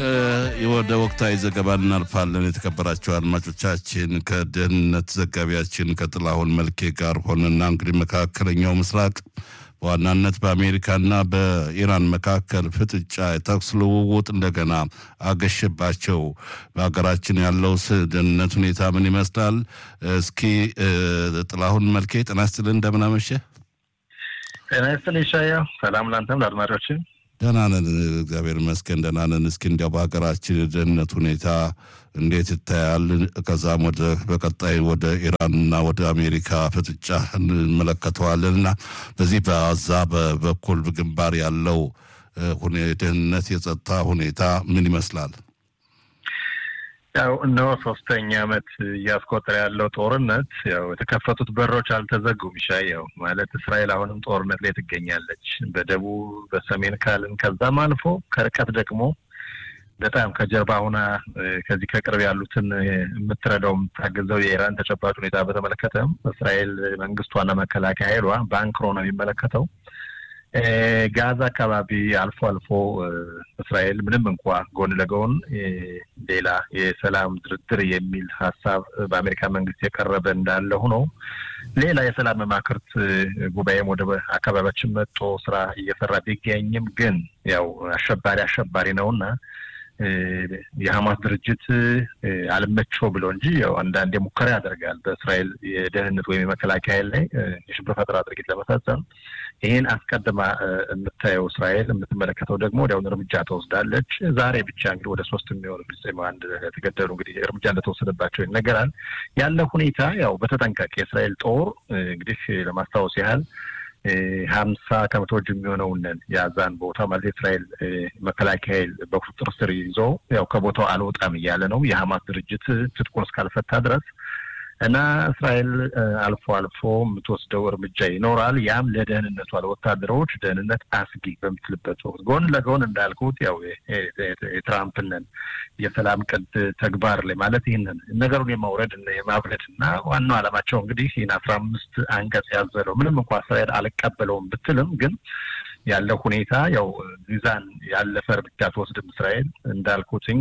ወደ ወቅታዊ ዘገባ እናልፋለን። የተከበራቸው አድማጮቻችን ከደህንነት ዘጋቢያችን ከጥላሁን መልኬ ጋር ሆነና እንግዲህ መካከለኛው ምስራቅ በዋናነት በአሜሪካና በኢራን መካከል ፍጥጫ፣ የተኩስ ልውውጥ እንደገና አገሸባቸው። በሀገራችን ያለው ደህንነት ሁኔታ ምን ይመስላል? እስኪ ጥላሁን መልኬ ጤና ይስጥልን፣ እንደምን አመሸህ? ጤና ይስጥልኝ ሻያው። ሰላም ላንተም ለአድማጮችን ደህና ነን፣ እግዚአብሔር ይመስገን ደህና ነን። እስኪ እንዲያው በሀገራችን የደህንነት ሁኔታ እንዴት ይታያል? ከዛም ወደ በቀጣይ ወደ ኢራንና ወደ አሜሪካ ፍጥጫ እንመለከተዋለን እና በዚህ በዛ በበኩል ግንባር ያለው ደህንነት የጸጥታ ሁኔታ ምን ይመስላል? ያው እነሆ ሶስተኛ ዓመት እያስቆጠረ ያለው ጦርነት ያው የተከፈቱት በሮች አልተዘጉም። ያው ማለት እስራኤል አሁንም ጦርነት ላይ ትገኛለች። በደቡብ በሰሜን ካልን ከዛም አልፎ ከርቀት ደግሞ በጣም ከጀርባ ሁና ከዚህ ከቅርብ ያሉትን የምትረዳው የምታገዘው የኢራን ተጨባጭ ሁኔታ በተመለከተም እስራኤል መንግስቷና መከላከያ ኃይሏ በአንክሮ ነው የሚመለከተው። ጋዛ አካባቢ አልፎ አልፎ እስራኤል ምንም እንኳ ጎን ለጎን ሌላ የሰላም ድርድር የሚል ሀሳብ በአሜሪካ መንግስት የቀረበ እንዳለ ሆኖ ሌላ የሰላም መማክርት ጉባኤም ወደ አካባቢያችን መጥቶ ስራ እየሰራ ቢገኝም ግን ያው አሸባሪ አሸባሪ ነውና የሀማስ ድርጅት አልመቸው ብሎ እንጂ ያው አንዳንዴ ሙከራ ያደርጋል በእስራኤል የደህንነት ወይም የመከላከያ ኃይል ላይ የሽብር ፈጠራ ድርጊት ለመፈጸም። ይህን አስቀድማ የምታየው እስራኤል የምትመለከተው ደግሞ ወዲያውኑ እርምጃ ተወስዳለች። ዛሬ ብቻ እንግዲህ ወደ ሶስት የሚሆኑ ፍልስጤማውያን አንድ የተገደሉ እንግዲህ እርምጃ እንደተወሰደባቸው ይነገራል። ያለ ሁኔታ ያው በተጠንቀቅ የእስራኤል ጦር እንግዲህ ለማስታወስ ያህል ሀምሳ ከመቶዎች የሚሆነውን የአዛን ቦታ ማለት የእስራኤል መከላከያ ኃይል በቁጥጥር ስር ይዞ ያው ከቦታው አልወጣም እያለ ነው የሀማስ ድርጅት ትጥቁን እስካልፈታ ድረስ እና እስራኤል አልፎ አልፎ የምትወስደው እርምጃ ይኖራል። ያም ለደህንነቷ ለወታደሮች ደህንነት አስጊ በምትልበት ወቅት ጎን ለጎን እንዳልኩት ያው የትራምፕንን የሰላም ቅድ ተግባር ላይ ማለት ይህንን ነገሩን የማውረድ የማብረድ እና ዋናው ዓላማቸው እንግዲህ ይህን አስራ አምስት አንቀጽ ያዘለው ምንም እንኳ እስራኤል አልቀበለውም ብትልም ግን ያለው ሁኔታ ያው ሚዛን ያለፈ እርምጃ ትወስድም እስራኤል እንዳልኩትኝ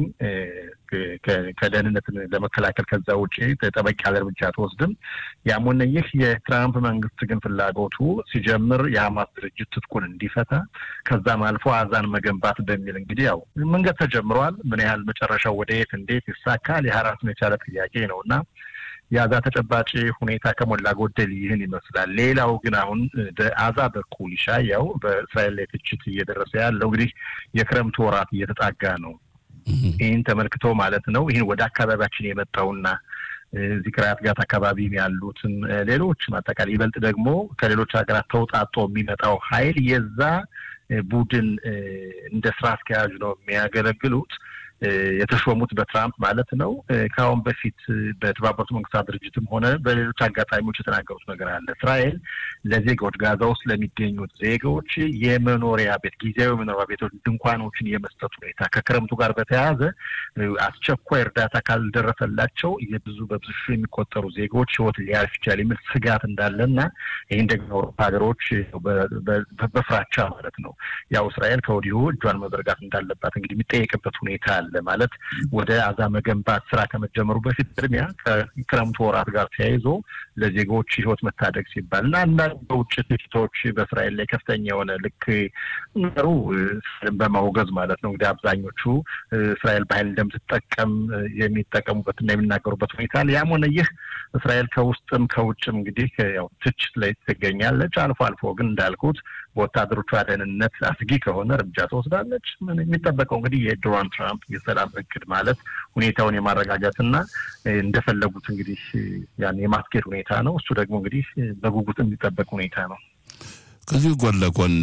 ከደህንነትን ለመከላከል ከዛ ውጭ ጠበቅ ያለ እርምጃ ትወስድም። ያም ሆነ ይህ የትራምፕ መንግስት ግን ፍላጎቱ ሲጀምር የሀማስ ድርጅት ትጥቁን እንዲፈታ ከዛም አልፎ አዛን መገንባት በሚል እንግዲህ ያው መንገድ ተጀምሯል። ምን ያህል መጨረሻው ወደ የት እንዴት ይሳካል የራሱን የቻለ ጥያቄ ነው እና የአዛ ተጨባጭ ሁኔታ ከሞላ ጎደል ይህን ይመስላል። ሌላው ግን አሁን በአዛ በኩል ይሻያው በእስራኤል ላይ ትችት እየደረሰ ያለው እንግዲህ የክረምቱ ወራት እየተጣጋ ነው። ይህን ተመልክቶ ማለት ነው ይህን ወደ አካባቢያችን የመጣውና እዚህ ክራያት ጋት አካባቢ ያሉትን ሌሎች አጠቃላይ ይበልጥ ደግሞ ከሌሎች ሀገራት ተውጣጦ የሚመጣው ኃይል የዛ ቡድን እንደ ስራ አስኪያጅ ነው የሚያገለግሉት የተሾሙት በትራምፕ ማለት ነው። ከአሁን በፊት በተባበሩት መንግስታት ድርጅትም ሆነ በሌሎች አጋጣሚዎች የተናገሩት ነገር አለ። እስራኤል ለዜጋዎች ጋዛ ውስጥ ለሚገኙት ዜጋዎች የመኖሪያ ቤት ጊዜያዊ መኖሪያ ቤቶች ድንኳኖችን የመስጠት ሁኔታ ከክረምቱ ጋር በተያያዘ አስቸኳይ እርዳታ ካልደረሰላቸው የብዙ በብዙ ሺህ የሚቆጠሩ ዜጎች ህይወት ሊያልፍ ይችላል የሚል ስጋት እንዳለና ይህን ደግሞ አውሮፓ ሀገሮች በፍራቻ ማለት ነው ያው እስራኤል ከወዲሁ እጇን መዘርጋት እንዳለባት እንግዲህ የሚጠየቅበት ሁኔታ አለ ማለት ወደ አዛ መገንባት ስራ ከመጀመሩ በፊት ቅድሚያ ከክረምቱ ወራት ጋር ተያይዞ ለዜጎች ህይወት መታደግ ሲባል እና አንዳንድ በውጭ ትችቶች በእስራኤል ላይ ከፍተኛ የሆነ ልክ ነገሩ በማውገዝ ማለት ነው እንግዲህ አብዛኞቹ እስራኤል በኃይል እንደምትጠቀም የሚጠቀሙበትና የሚናገሩበት ሁኔታ አለ። ያም ሆነ ይህ እስራኤል ከውስጥም ከውጭም እንግዲህ ያው ትችት ላይ ትገኛለች። አልፎ አልፎ ግን እንዳልኩት በወታደሮቿ ደህንነት አስጊ ከሆነ እርምጃ ትወስዳለች። ምን የሚጠበቀው እንግዲህ የዶናልድ ትራምፕ የሰላም እቅድ ማለት ሁኔታውን የማረጋጋትና እንደፈለጉት እንግዲህ ያን የማስኬድ ሁኔታ ነው። እሱ ደግሞ እንግዲህ በጉጉት የሚጠበቅ ሁኔታ ነው። ከዚሁ ጎን ለጎን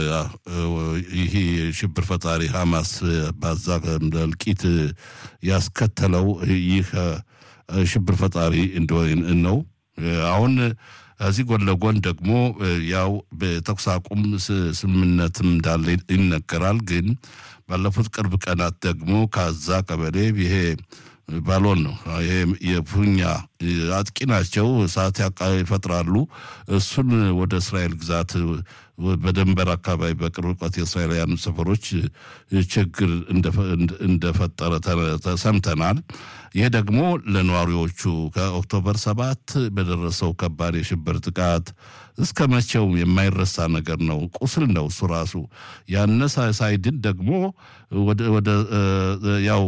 ይህ ሽብር ፈጣሪ ሀማስ ባዛ እልቂት ያስከተለው ይህ ሽብር ፈጣሪ ነው። አሁን ከዚህ ጎን ለጎን ደግሞ ያው በተኩስ አቁም ስምምነትም እንዳለ ይነገራል። ግን ባለፉት ቅርብ ቀናት ደግሞ ከዛ ቀበሌ ይሄ ባሎን ነው ይሄ የፉኛ አጥቂ ናቸው፣ እሳት ይፈጥራሉ። እሱን ወደ እስራኤል ግዛት በድንበር አካባቢ በቅርብ ርቀት የእስራኤላውያን ሰፈሮች ችግር እንደፈጠረ ሰምተናል። ይህ ደግሞ ለነዋሪዎቹ ከኦክቶበር ሰባት በደረሰው ከባድ የሽብር ጥቃት እስከ መቼው የማይረሳ ነገር ነው። ቁስል ነው እሱ ራሱ ያነ ሳይድን ደግሞ ወደ ያው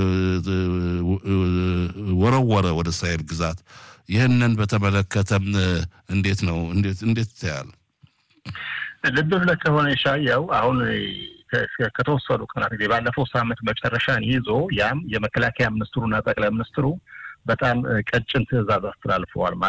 ወረወረ ወደ እስራኤል ግዛት። ይህንን በተመለከተም እንዴት ነው እንዴት እንዴት ታያል? ልብ ብለህ ከሆነ ሻያው አሁን ከተወሰኑ ቀናት ጊዜ ባለፈው ሳምንት መጨረሻን ይዞ ያም የመከላከያ ሚኒስትሩና ጠቅላይ ሚኒስትሩ በጣም ቀጭን ትዕዛዝ አስተላልፈዋል።